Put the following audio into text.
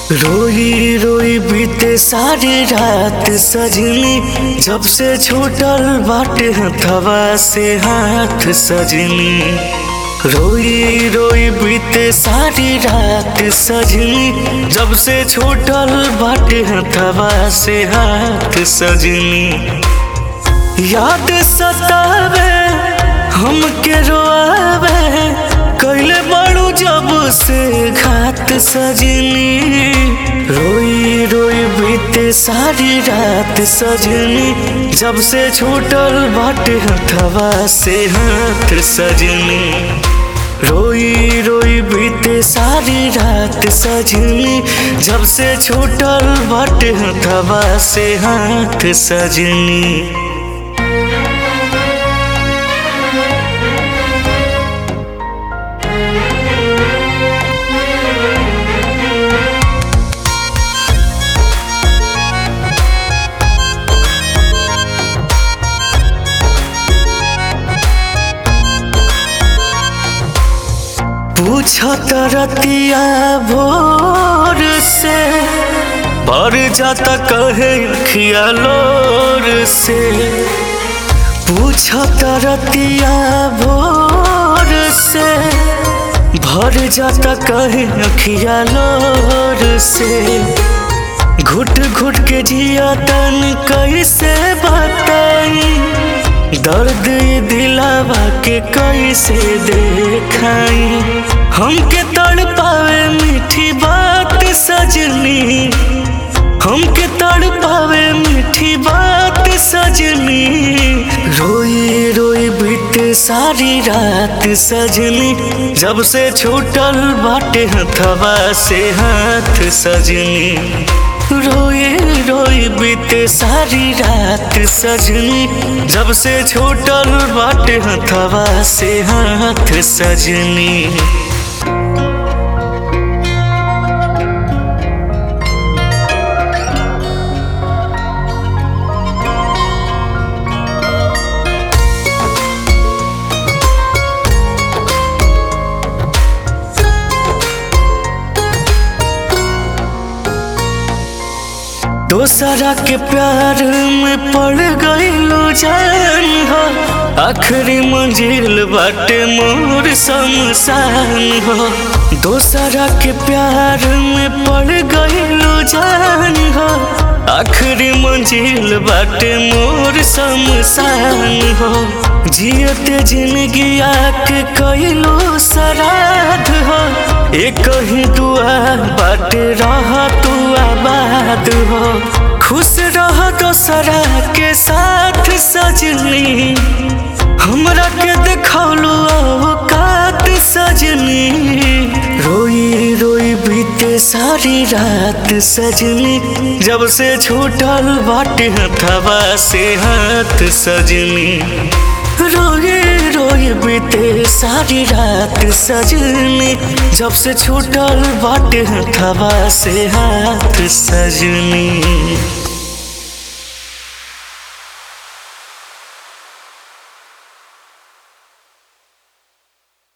रोई रोई बीते सारी रात सजनी जब से छूटल बाटे हथवा से हाथ सजनी रोई रोई बीते सारी रात सजनी जब से छूटल बाटे हथवा से हाथ सजनी याद सतावे हमके रोआवे कैले बड़ू जब से घात सजनी रोई रोई बीते सारी रात सजनी जब से छूटल बाटे हथवा से हाथ सजनी रोई रोई बीते सारी रात सजनी जब से छूटल बाटे हथवा से हाथ सजनी पूछत रतिया भोर से भर जाता कहे अखिया लोर से पूछत रतिया भोर से भर जाता कहे अखिया लोर से घुट घुट के जिया तन कैसे बताई दर्द ये दिलावा के कैसे देखाई हमके तड़ पावे मीठी बात सजनी हमके तड़ पावे मीठी बात सजनी रोई रोई बीते सारी रात सजनी जब से छूटल बाटे हथवा से हाथ सजनी रोए रोए बीते सारी रात सजनी जब से छूटल बाटे हथवा से हाथ सजनी दोसरा के प्यार में पड़ गईलो जान हो आखिरी मंजिल बाटे मोर शमशान हो दोसरा के प्यार में पड़ गईलो जान हो आखिरी मंजिल बाटे मोर शमशान हो जियते जिंदगी आके कईलो सराध हो एक ही दुआ बाटे रह तू आबाद हो खुश रह दोसरा के साथ सजनी हमरा के देखौलू औकात सजनी रोई रोई बीते सारी रात सजनी जब से छूटल बाटे हथवा से हाथ सजनी रोए रोए बीते सारी रात सजनी जब से छूटल बाटे हथवा से हाथ सजनी